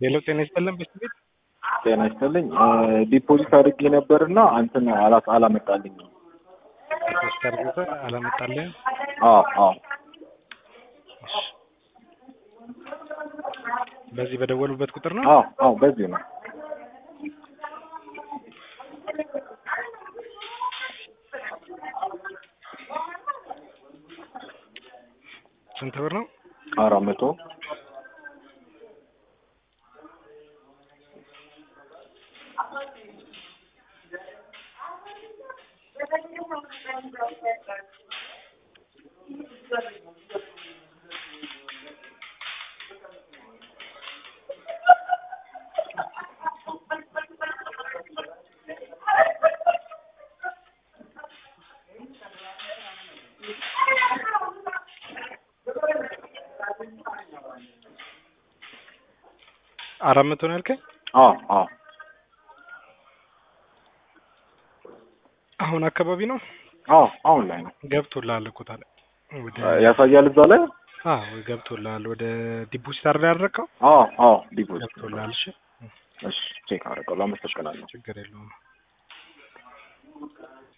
ሌላው ጤና ይስጥልን ቤት ቤት ጤና ይስጥልኝ። ዲፖዚት አድርጌ ነበርና አንተን አላ- አላመጣልኝም። ፖስት አድርገህ አላመጣልህም? አዎ አዎ እሺ። በዚህ በደወሉበት ቁጥር ነው? አዎ አዎ በዚህ ነው። ስንት ብር ነው? አራት መቶ አራት መቶ ነው ያልከኝ? አዎ አዎ አሁን አካባቢ ነው አዎ አሁን ላይ ነው ገብቶልሃል እኮ ታዲያ ወደ ያሳያል እዛ ላይ። አዎ ገብቶልሃል። ወደ ዲፖዚት አድርገህ ያደረግከው አዎ አዎ ዲፖዚት ገብቶልሃል። እሺ እሺ ቼክ አደረገው። አመሰግናለሁ። ችግር የለውም።